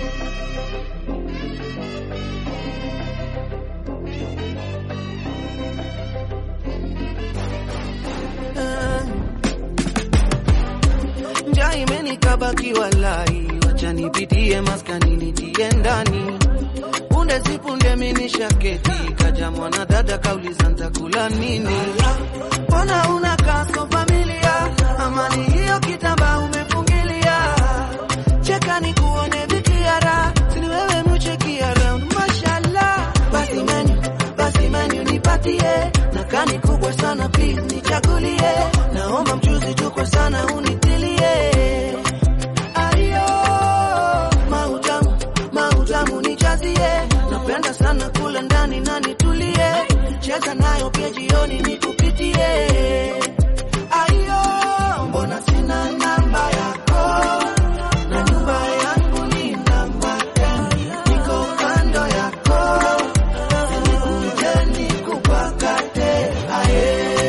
njaa imenikabaki walai, wacha nipitie maskani nitie ndani punde si punde minisha keti kaja mwana dada kauliza ntakula nini, mbona una kaso familia, amani hiyo kitamba umefungilia, cheka ni kuone vikiara, sini wewe mucheki around, mashallah, basi menu basi menu nipatie, na kani kubwa sana please nichagulie, naomba mchuzi tuko sana unitilie Ayo, mautamu mautamu nijazie, napenda sana kula ndani na nitulie, cheza nayo pia jioni nikupitie. Ayo, mbona sina namba yako na nyumba yangu ni namba gani? Niko kando yako, nikuje nikupakate. Aye,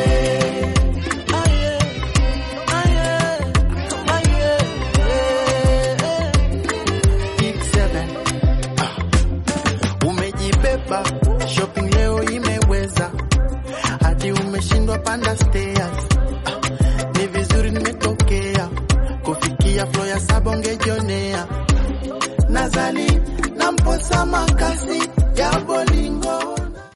aye, aye, aye, eh. Big Seven. Ah. Umejibeba shopping leo imeweza hadi umeshindwa panda stairs. Ah. Ni vizuri nimetokea kufikia floor ya saba ungejionea. Nazali na mposa makasi